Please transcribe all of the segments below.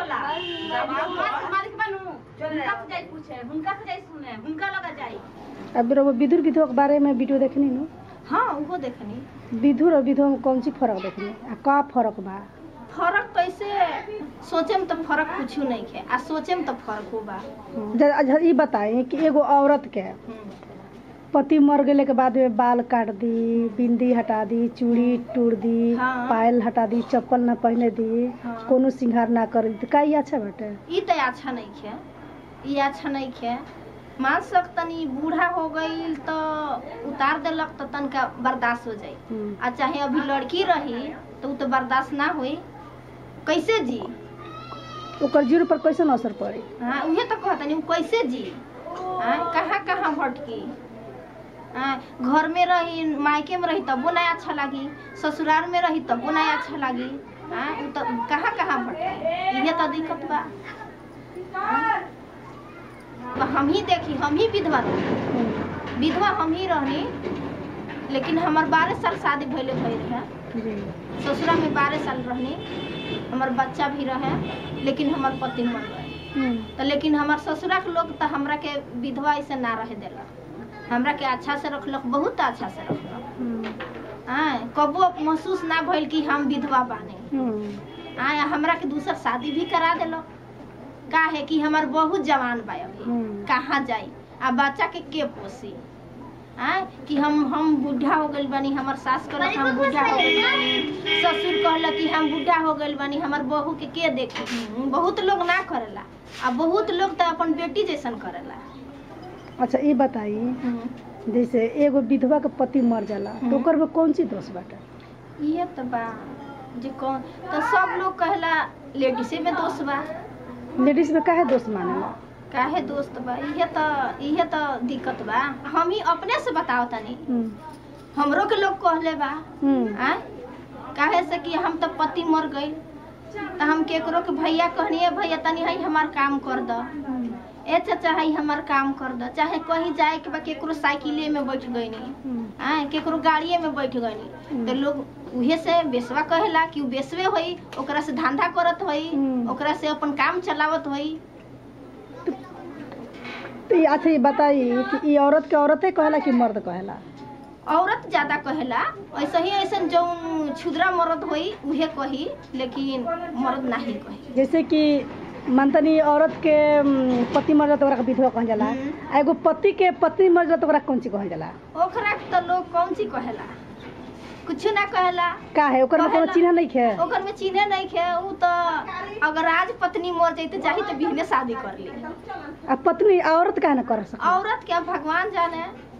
होला मालिक मालिक बनू हुनका से जाई पूछे हुनका से जाई सुने हुनका लगा जाई अब वो विधुर विधवा के बारे में वीडियो देखनी नु हाँ वो देखनी विधुर और विधवा में कौन सी फर्क देखनी आ का फर्क बा फर्क तो ऐसे सोचे में तो फर्क कुछ नहीं है आ सोचे में तो फर्क हो बा ज- अच्छा ई बताई कि एगो औरत के पति मर गेले के बाद में बाल काट दी बिंदी हटा दी चूड़ी टूट दी हाँ। पायल हटा दी चप्पल ना पहने दी हाँ। कोनो श्रृंगार ना कर दी का ई अच्छा बाटे ई तो अच्छा नहीं है ई अच्छा नहीं है मान सक तनी बूढ़ा हो गई तो उतार देलक तो तनका बर्दाश्त हो जाई हम्म। आ चाहे अभी लड़की रही तो उ तो बर्दाश्त ना होई कैसे जी ओकर जीरो पर कैसन असर पड़ी हाँ उहे तो कहतनी उ कैसे जी हाँ कहाँ कहाँ भटकी हाँ घर में रही मायके में रही तबो नहीं अच्छा लगी ससुराल में रही तबो नहीं अच्छा लगी हाँ उ तो कहाँ कहाँ भटकी इहे तो दिक्कत बा हाँ? तो हम ही देखी हम ही विधवा रही हम्म। विधवा हम ही रहनी लेकिन हमार बारह साल शादी भइले भइल रहे जी ससुरा में बारह साल रहनी हमार बच्चा भी रहे लेकिन हमार पति मर गए हम्म। तो लेकिन हमार ससुरा के लोग तो हमरा के विधवा ऐसे ना रहे देलक हमरा के अच्छा से रखलक बहुत अच्छा से रखलक हम्म। हाँ कबो महसूस ना भइल कि हम विधवा बानी हम्म। हाँ हमरा के दूसर शादी भी करा देलक का है कि हमार बहुत जवान बा अभी हम्म। कहाँ जाई आ बच्चा के के पोसी हाँ कि हम हम बूढ़ा हो गइल बानी हमर सास कहलक हम बूढ़ा हो गइल बानी ससुर कहलक कि हम बूढ़ा हो गइल बानी हमर बहू के के देखी बहुत लोग ना करेला आ बहुत लोग तो अपन बेटी जैसन करेला अच्छा ई बताई जैसे एगो विधवा के पति मर जाला तो हम्म। ओकर में कौन सी दोष बाटे ये तो बा जे कौन तो सब लोग कहला लेडीसे में दोष बा लेडीज में काहे दोष मानेला काहे दोस्त बा इहे तो इहे तो दिक्कत बा हम ही अपने से बताओ तनी हम्म। हमरो के लोग कहले बा हम्म। आय काहे से कि हम तो पति मर गई तो हम केकरो के भैया कहनिए भैया तनी हई हमार काम कर द ए चाचा हई हमार काम कर द चाहे कहीं जाए के बा केकरो साइकिले में बैठ गईनी हम्म। आय केकरो गाड़िए में बैठ गईनी हम्म। तो लोग उहे से बेसवा कहेला कि उ बेसवे होई ओकरा से धंधा करत होई हम्म। ओकरा से अपन काम चलावत होई तो ई अच्छा ये बताई कि ई औरत के औरते कहेला कि मर्द कहेला औरत ज्यादा कहेला ऐसे ही ऐसे जौन छुद्रा मर्द होई उहे कही लेकिन मर्द नहीं कही जैसे कि मनतनी औरत के उम, पति मर जाला तो ओकरा के विधवा कहल जाला हम्म। आ एगो पति के पत्नी मर जाला तो ओकरा कौन ची कहल जाला ओकरा के तो लोग कौन सी कहेला कुछ ना कहेला का है ओकर में कोनो कहेला। चिन्ह नहीं खे ओकर में चिन्हे नहीं खे उ तो अगर आज पत्नी मर जाते चाही तो बिहने शादी कर ली आ पत्नी औरत काहे ना कर सके औरत के भगवान जाने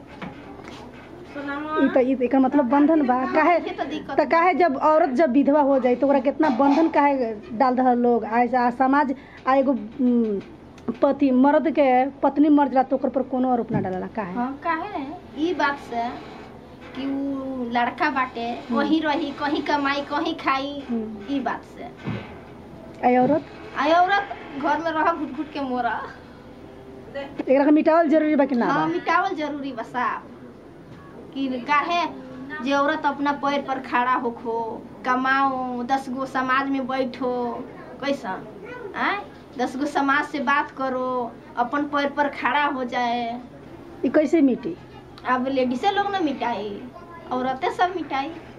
ई तो ई तो एकर मतलब बंधन बा काहे ये तो दिक्कत त काहे जब औरत जब विधवा हो जाई तो ओकरा कितना बंधन काहे डाल दहल लोग आ आ समाज आ एगो उम, पति मर्द के पत्नी मर जाला तो ओकर पर कोनो आरोप ना डालला काहे हाँ काहे ई बात से कि उ लड़का बाटे कहीं रही कहीं कमाई कहीं खाई हम्म। ई बात से आ औरत आ औरत घर में रह घुट घुट के मोरा एकरा के मिटावल जरूरी बा कि ना हाँ बा? मिटावल जरूरी बा साहब कि काहे जे औरत अपना पैर पर खड़ा होखो कमाओ दस गो समाज में बैठो कैसन आय दस गो समाज से बात करो अपन पैर पर खड़ा हो जाए ई कैसे मिटी अब लेडीसे लोग ना मिटाई औरतें सब मिटाई